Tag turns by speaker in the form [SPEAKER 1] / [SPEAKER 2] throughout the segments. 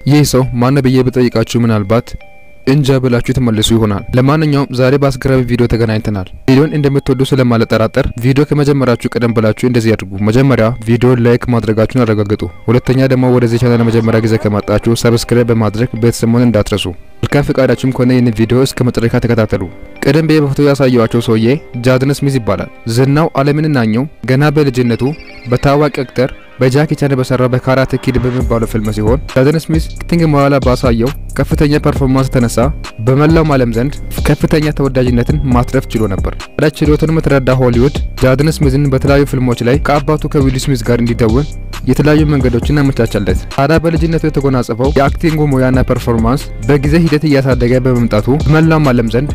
[SPEAKER 1] ይህ ሰው ማን ብዬ ብጠይቃችሁ ምናልባት እንጃ ብላችሁ ተመልሱ ይሆናል። ለማንኛውም ዛሬ በአስገራሚ ቪዲዮ ተገናኝተናል። ቪዲዮን እንደምትወዱ ስለማልጠራጠር ቪዲዮ ከመጀመራችሁ ቀደም ብላችሁ እንደዚህ ያድርጉ። መጀመሪያ ቪዲዮ ላይክ ማድረጋችሁን አረጋግጡ። ሁለተኛ ደግሞ ወደዚህ ቻናል ለመጀመሪያ ጊዜ ከመጣችሁ ሰብስክራይብ በማድረግ ቤተሰብ መሆን እንዳትረሱ። መልካም ፍቃዳችሁም ከሆነ ይህን ቪዲዮ እስከ መጨረሻ ተከታተሉ። ቀደም ብዬ በፎቶ ያሳየዋቸው ሰውዬ ጃደን ስሚዝ ይባላል። ዝናው ዓለምን ናኘው ገና በልጅነቱ በታዋቂ አክተር በጃኪ ቻን በሰራው በካራቴ ኪድ በሚባለው ፊልም ሲሆን ጃደን ስሚዝ ከቲንግ በኋላ ባሳየው ከፍተኛ ፐርፎርማንስ ተነሳ በመላው ዓለም ዘንድ ከፍተኛ ተወዳጅነትን ማትረፍ ችሎ ነበር። ታዲያ ችሎቱን የተረዳ ሆሊውድ ጃደን ስሚዝን በተለያዩ ፊልሞች ላይ ከአባቱ ከዊል ስሚዝ ጋር እንዲደውን የተለያዩ መንገዶችን አመቻቻለት። ታዲያ በልጅነቱ የተጎናጸፈው የአክቲንጉ ሙያና ፐርፎርማንስ በጊዜ ሂደት እያሳደገ በመምጣቱ በመላው ዓለም ዘንድ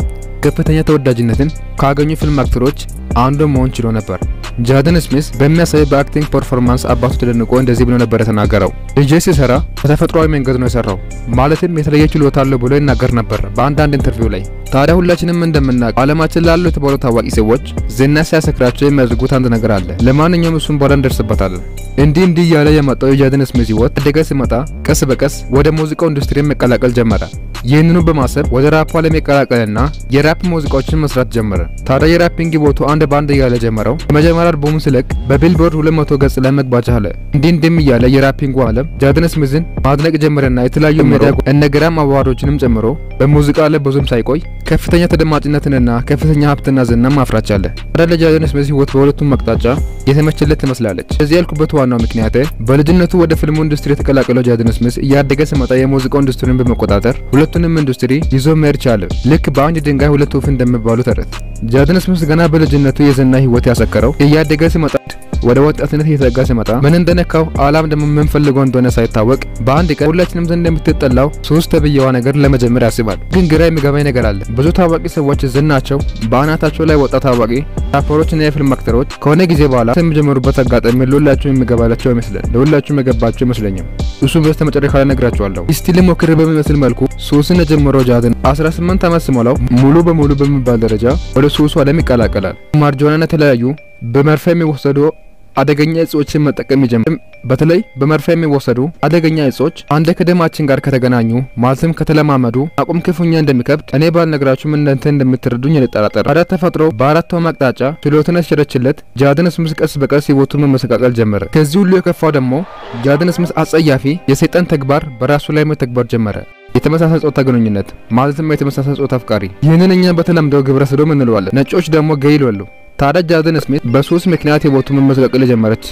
[SPEAKER 1] ከፍተኛ ተወዳጅነትን ካገኙ ፊልም አክተሮች አንዱ መሆን ችሎ ነበር። ጃደን ስሚዝ በሚያሳይ በአክቲንግ ፐርፎርማንስ አባቱ ተደንቆ እንደዚህ ብሎ ነበር የተናገረው። ልጄ ሲሰራ በተፈጥሯዊ መንገድ ነው የሰራው፣ ማለትም የተለየ ችሎታ አለው ብሎ ይናገር ነበር በአንዳንድ ኢንተርቪው ላይ። ታዲያ ሁላችንም እንደምናውቅ ዓለማችን ላሉ የተባሉ ታዋቂ ሰዎች ዝና ሲያሰክራቸው የሚያደርጉት አንድ ነገር አለ። ለማንኛውም እሱን በኋላ እንደርስበታለን። እንዲህ እንዲህ እያለ የመጣው የጃደን ስሚዝ ህይወት አደገ ሲመጣ ቀስ በቀስ ወደ ሙዚቃው ኢንዱስትሪ መቀላቀል ጀመረ። ይህንኑ በማሰብ ወደ ራፕ ዓለም የቀላቀለና የራፕ ሙዚቃዎችን መስራት ጀመረ። ታዲያ የራፒንግ ቦቱ አንድ ባንድ እያለ ጀመረው። የመጀመሪያ አልበሙን ሲለቅ በቢልቦርድ 200 ገጽ ላይ መግባት ቻለ። እንዲህ እንዲህም እያለ የራፒንጉ ዓለም ጃደን ስሚዝን ማድነቅ ጀመረና የተለያዩ ሜዲያ እነ ግራም አዋርዶችንም ጨምሮ በሙዚቃ ላይ ብዙም ሳይቆይ ከፍተኛ ተደማጭነትንና ከፍተኛ ሀብትና ዝና ማፍራት ቻለ። ታዲያ ለጃደን ስሚዝ ህይወት በሁለቱም አቅጣጫ የተመቸለት ትመስላለች። እዚህ ያልኩበት ዋናው ምክንያት በልጅነቱ ወደ ፊልሙ ኢንዱስትሪ የተቀላቀለው ጃደን ስሚዝ እያደገ ሲመጣ የሙዚቃው ኢንዱስትሪን በመቆጣጠር ሁለቱንም ኢንዱስትሪ ይዞ መሄድ ቻለ። ልክ በአንድ ድንጋይ ሁለት ወፍ እንደሚባሉ ተረት ጃደን ስሚዝ ገና በልጅነቱ የዝና ህይወት ያሰከረው እያደገ ሲመጣ ወደ ወጣትነት እየተጠጋ ሲመጣ ምን እንደነካው አላም ደግሞ ምን ፈልገው እንደሆነ ሳይታወቅ በአንድ ቀን ሁላችንም ዘንድ የምትጠላው ሶስት ተብዬዋ ነገር ለመጀመር ያስባል። ግን ግራ የሚገባኝ ነገር አለ። ብዙ ታዋቂ ሰዎች ዝናቸው በአናታቸው ላይ ወጣ ታዋቂ ራፐሮችና የፊልም አክተሮች ከሆነ ጊዜ በኋላ የሚጀምሩበት አጋጣሚ ለሁላችሁ የሚገባላቸው ይመስላል። ለሁላችሁ የሚገባቸው አይመስለኝም። እሱም በስተ መጨረሻ ላይ ነግራችኋለሁ። እስቲ ልሞክር በሚመስል መልኩ ሱስን የጀመረው ጃደን 18 ዓመት ሲሞላው ሙሉ በሙሉ በሚባል ደረጃ ወደ ሱሱ ዓለም ይቀላቀላል። ማርጆናና የተለያዩ በመርፌ የሚወሰዱ አደገኛ እጾችን መጠቀም ይጀምራል። በተለይ በመርፌ የሚወሰዱ አደገኛ እጾች አንድ ከደማችን ጋር ከተገናኙ ማለትም ከተለማመዱ አቁም ክፉኛ እንደሚከብድ እኔ ባልነግራችሁም እናንተ እንደምትረዱኝ አልጠራጠርም። ታዲያ ተፈጥሮ በአራቱም አቅጣጫ ችሎትን ያስቸረችለት ጃደን ስሚዝ ቀስ በቀስ ህይወቱን መመሰቃቀል ጀመረ። ከዚህ ሁሉ የከፋው ደግሞ ጃደን ስሚዝ አጸያፊ የሰይጣን ተግባር በራሱ ላይ መተግበር ጀመረ። የተመሳሳይ ጾታ ግንኙነት ማለትም የተመሳሳይ ጾታ አፍቃሪ። ይህንን እኛ በተለምዶ ግብረ ሰዶም እንለዋለን፣ ነጮች ደግሞ ገይ ይላሉ። ታዲያ ጃደን ስሚዝ በሱስ ምክንያት ህይወቱ መመሰቃቀል ጀመረች።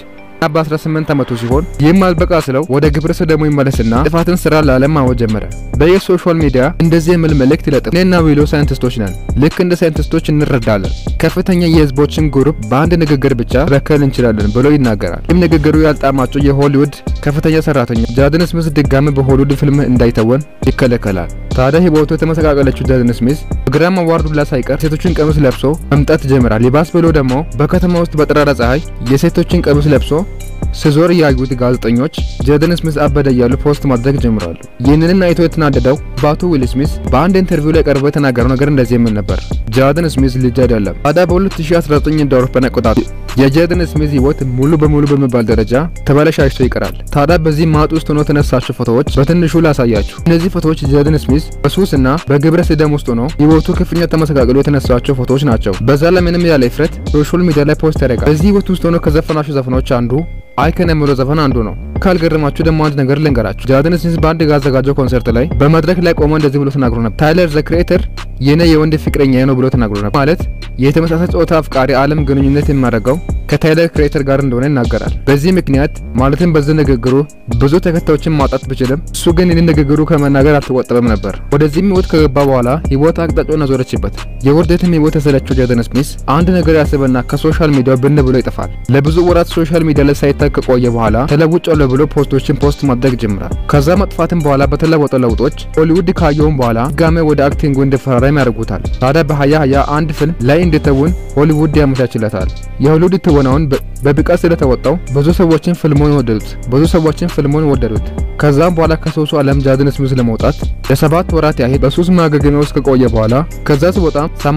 [SPEAKER 1] በ18 ዓመቱ ሲሆን ይህም አልበቃ ስለው ወደ ግብረ ሰዶሙ ይመለስና ጥፋትን ስራ ለዓለም ማወጅ ጀመረ። በየሶሻል ሚዲያ እንደዚህ የሚል መልእክት ይለጥፍ። እኔና ዊሎ ሳይንቲስቶች ነን፣ ልክ እንደ ሳይንቲስቶች እንረዳለን። ከፍተኛ የህዝቦችን ግሩፕ በአንድ ንግግር ብቻ መበከል እንችላለን ብሎ ይናገራል። ይህም ንግግሩ ያልጣማቸው የሆሊውድ ከፍተኛ ሰራተኛ ጃደን ስሚዝ ድጋሚ በሆሊውድ ፊልም እንዳይተወን ይከለከላል። ታዲያ ህይወቱ የተመሰቃቀለችው ጃደን ስሚዝ በግራም አዋርዱ ላይ ሳይቀር ሴቶችን ቀሚስ ለብሶ መምጣት ይጀምራል። ይባስ ብሎ ደግሞ በከተማ ውስጥ በጠራራ ፀሐይ የሴቶችን ቀሚስ ለብሶ ስዞር ያዩት ጋዜጠኞች ጃደን ስሚዝ አበደ እያሉ ፖስት ማድረግ ጀምራሉ። ይህንን አይቶ የተናደደው ባቱ ዊል ስሚዝ በአንድ ኢንተርቪው ላይ ቀርቦ የተናገረው ነገር እንደዚህ የሚል ነበር። ጃደን ስሚዝ ልጅ አይደለም። ታዲያ በ2019 እንደ አውሮፓውያን አቆጣጠር የጃደን ስሚዝ ህይወት ሙሉ በሙሉ በሚባል ደረጃ ተበላሽቶ ይቀራል። ታዲያ በዚህ ማጥ ውስጥ ሆኖ የተነሳቸው ፎቶዎች በትንሹ ላሳያችሁ። እነዚህ ፎቶዎች ጃደን ስሚዝ በሱስ እና በግብረ ሰዶም ውስጥ ሆኖ ህይወቱ ክፉኛ ተመሰቃቅሎ የተነሳቸው ፎቶዎች ናቸው። በዛ ላይ ምንም ያለ እፍረት ሶሻል ሚዲያ ላይ ፖስት ያደርጋል። በዚህ ህይወት ውስጥ ሆኖ ከዘፈናቸው ዘፈኖች አንዱ አይከን የሚለው ዘፈን አንዱ ነው። ካልገረማችሁ ደግሞ አንድ ነገር ልንገራችሁ። ጃደን ስሚዝ በአንድ ያዘጋጀው ኮንሰርት ላይ በመድረክ ላይ ቆሞ እንደዚህ ብሎ ተናግሮ ነበር። ታይለር ዘ ክሬተር የኔ የወንድ ፍቅረኛ ነው ብሎ ተናግሮ ነበር። ማለት የተመሳሳይ ጾታ አፍቃሪ ዓለም ግንኙነት የሚያደርገው ከታይለር ክሬተር ጋር እንደሆነ ይናገራል። በዚህ ምክንያት ማለትም በዚህ ንግግሩ ብዙ ተከታዮችን ማጣት ቢችልም እሱ ግን ይህን ንግግሩ ከመናገር አልተቆጠበም ነበር። ወደዚህም ህይወት ከገባ በኋላ ህይወት አቅጣጫውን አዞረችበት። የውርደትም ህይወት የሰለቸው ጃደን ስሚዝ አንድ ነገር ያስበና ከሶሻል ሚዲያ ብን ብሎ ይጠፋል። ለብዙ ወራት ሶሻል ሚዲያ ላይ ሳይታይ ከቆየ በኋላ ተለውጫለሁ ብሎ ፖስቶችን ፖስት ማድረግ ጀምራል። ከዛ መጥፋትም በኋላ በተለወጠ ለውጦች ሆሊውድ ካየውም በኋላ ድጋሜ ወደ አክቲንጉ እንዲፈራረም ያደርጉታል። ታዲያ በሀያ ሀያ አንድ ፊልም ላይ እንዲተውን ሆሊውድ ያመቻችለታል። የሆሊውድ ትወናውን በብቃት ስለተወጣው ብዙ ሰዎችን ፊልሙን ወደዱት። ብዙ ሰዎችን ፊልሙን ወደዱት። ከዛም በኋላ ከሱሱ ዓለም ጃደን ስሚዝ ለመውጣት ለሰባት ወራት ያህል በሱስ ማገገሚያ ውስጥ ከቆየ በኋላ ከዛ ሲወጣ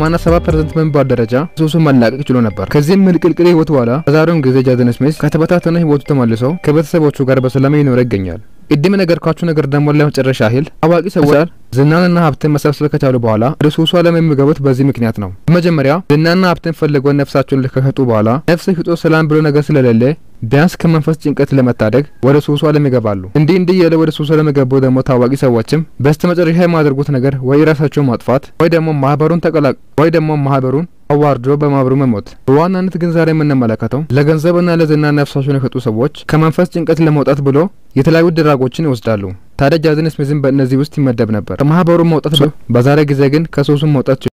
[SPEAKER 1] 87% በሚባል ደረጃ ሱሱ መላቀቅ ችሎ ነበር። ከዚህም ምልቅልቅል ህይወት በኋላ በዛሬውን ጊዜ ጃደን ስሚዝ ከተበታተነ ህይወቱ ተመልሶ ከቤተሰቦቹ ጋር በሰላም እየኖረ ይገኛል። ቅድም የነገርኳችሁ ነገር ደግሞ ለመጨረሻ ያህል ታዋቂ ሰዎች ዝናንና ሀብትን መሰብሰብ ከቻሉ በኋላ ወደ ሱሱ ዓለም የሚገቡት በዚህ ምክንያት ነው። በመጀመሪያ ዝናና ሀብትን ፈልገው ነፍሳቸውን ከሸጡ በኋላ ነፍስ ሽጦ ሰላም ብሎ ነገር ስለሌለ ቢያንስ ከመንፈስ ጭንቀት ለመታደግ ወደ ሱሱ ዓለም ይገባሉ። እንዲህ እንዲህ ያለ ወደ ሱሱ ዓለም የገቡ ደግሞ ታዋቂ ሰዎችም በስተ መጨረሻ የማያደርጉት ነገር ወይ ራሳቸውን ማጥፋት ወይ ደግሞ ማህበሩን ተቀላቅ ወይ ደግሞ ማህበሩን አዋርዶ በማህበሩ መሞት። በዋናነት ግን ዛሬ የምንመለከተው ለገንዘብና ለዝና ነፍሳቸውን የሸጡ ሰዎች ከመንፈስ ጭንቀት ለመውጣት ብሎ የተለያዩ ድራጎችን ይወስዳሉ። ታዲያ ጃዝን ስሚዝም በእነዚህ ውስጥ ይመደብ ነበር። ከማህበሩ መውጣት በዛሬ ጊዜ ግን ከሱሱ መውጣት